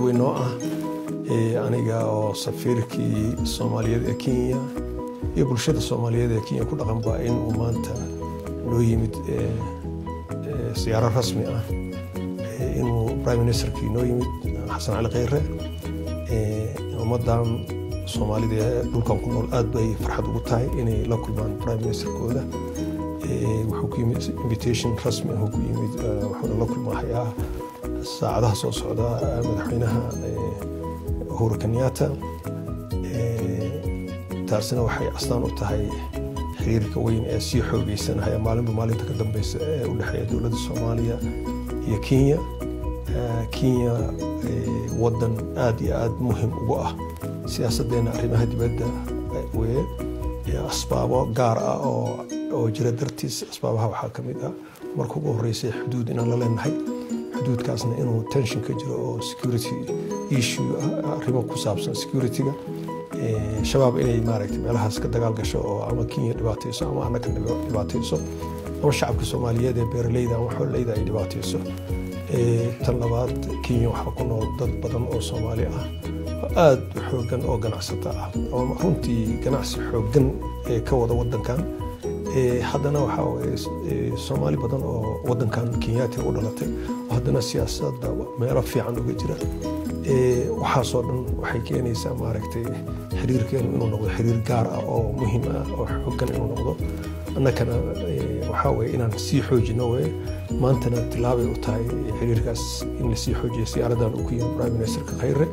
weyn noo ah aniga oo safiirkii soomaaliyeed ee kenya iyo bulshada soomaaliyeed ee kenya ku dhaqanba in uu maanta noo yimid siyaaro rasmi ah inuu prime ministerkii noo yimid xasan cali kheyre ummadan soomaalida ee dhulkan ku nool aad bay farxad ugu tahay inay la kulmaan prime ministerkooda wuxuu ku yimid invitation rasmi ah ku yimid wuxuuna la kulmahayaa saacadaha soo socda madaxweynaha uhuru kenyatta taasina waxay astaan u tahay xiriirka weyn ee sii xoogeysanaya maalinba maalinta ka dambeysa ee u dhexeeya dowladda soomaaliya iyo kenya kenya wadan aad iyo aad muhim ugu ah siyaasaddeena arrimaha dibadda weye asbaabo gaar ah oo jira dartiis asbaabaha waxaa ka mid ah marka ugu horreysay xuduud inaan la leenahay xuduudkaasna inuu tension ka jiro oo security issue arrimo ku saabsan securityga shabaab inay maaragtay meelahaas ka dagaal gasho oo ama kenya dhibaatayso ama annaga dhibaatayso ama shacabka soomaaliyeed ee beeraleyda ama xoololeyda ay dhibaatayso tan labaad kenya waxaa ku nool dad badan oo soomaali ah oo aad u xoogan oo ganacsata ah oo runtii ganacsi xoogan ee ka wada wadankan haddana waxaa waye soomaali badan oo wadankan kenyaati u dhalatay oo haddana siyaasadda meelo fiican uga jira waxaasoo dhan waxay keenaysaa maaragtay xiriirkeenu inuu noqdo xiriir gaar ah oo muhiim ah oo xoogan inuu noqdo annakana waxaa weye inaan sii xoojino weye maantana tilaabay u tahay xiriirkaas in lasii xoojiyo siyaaradan uu ku yimi prime ministerka khayre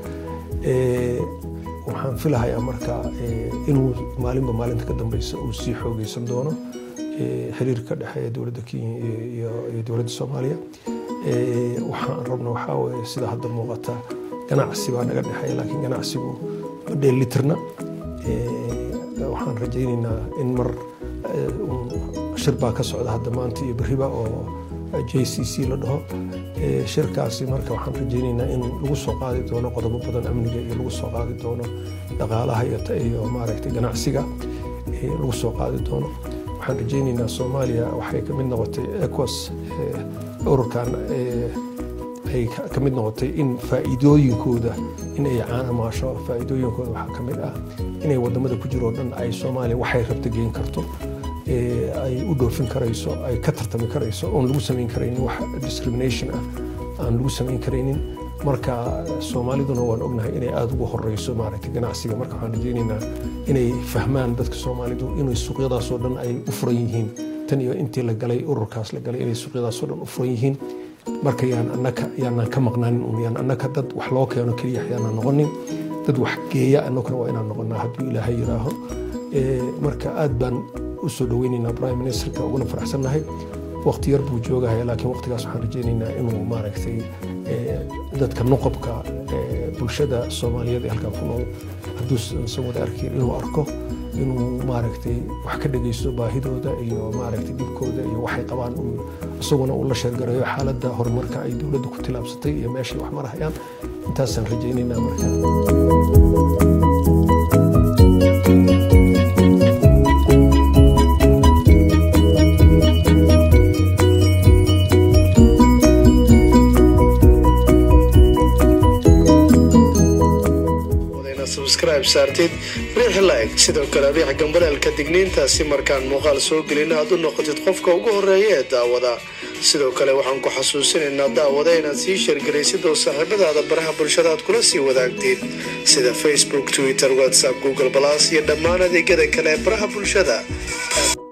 waxaan filahayaa marka inuu maalinba maalinta ka dambeysa uu sii xoogeysan doono xiriirka ka dhexeeya dowladda kenya iyo dowladda soomaaliya waxaan rabna waxaa weye sida hadda muuqata ganacsi baa naga dhexeeya laakiin ganacsigu ma dheelitirna waxaan rajaynaynaa in mar shir baa ka socda hadda maanta iyo beriba oo j c c la dhaho shirkaasi marka waxaan rajaynaynaa in lagu soo qaadi doono qodobo badan amniga iyo lagu soo qaadi doono dhaqaalaha iyo maaragtay ganacsiga lagu soo qaadi doono waxaan rajaynaynaa soomaaliya waxay ka mid noqotay ecos ururkan ay ka mid noqotay in faa'iidooyinkooda in ay caanamaasho faa'iidooyinkooda waxaa ka mid ah inay wadamada ku jiro o dhan ay soomaaliya waxay rabta geen karto ay u dhoofin karayso ay ka tartami karayso oon lagu samayn karaynin wax discrimination ah aan lagu samayn karaynin marka soomaaliduna waan ognahay inay aada ugu horeyso maaragtay ganacsiga marka waxaan rajaynaynaa inay fahmaan dadka soomaalidu inay suuqyadaasoo dhan ay u furan yihiin tan iyo intii la galay ururkaas la galay inay suuqyadaasoo dhan u furan yihiin marka yaan annaka yaanaan ka maqnaanin un yaan annaka dad wax loo keeno keliya yaanaan noqonin dad wax geeya annaguna waa inaan noqonaa hadduu ilaahay yidhaaho marka aad baan u soo dhaweynaynaa prime ministerka uguna faraxsannahay waqti yar buu joogahaya laakiin waqtigaas waxaan rajaynaynaa inuu maaragtay dadka nuqobka bulshada soomaaliyeed ee halkan ku nool hadduusan wada arkin inuu arko inuu maaragtay wax ka dhegeysto baahidooda iyo maaragtay dhibkooda iyo waxay qabaan isaguna uu la sheergarayo xaaladda horumarka ay dowladda ku tilaabsatay iyo meeshay wax marahayaan intaasaan rajaynaynaa marka subscribe saartid riix like sidoo kale riix gambaleelka digniintaasi markaan muuqaal soo gelin aad u noqotid qofka ugu horeeya ee daawada sidoo kale waxaan ku xasuusinaynaa daawada inaad sii sheergaraysid oo saaxiibadaada baraha bulshada aad kula sii wadaagtid sida facebook twitter whatsapp google balas iyo dhammaan adeegyada kale ee baraha bulshada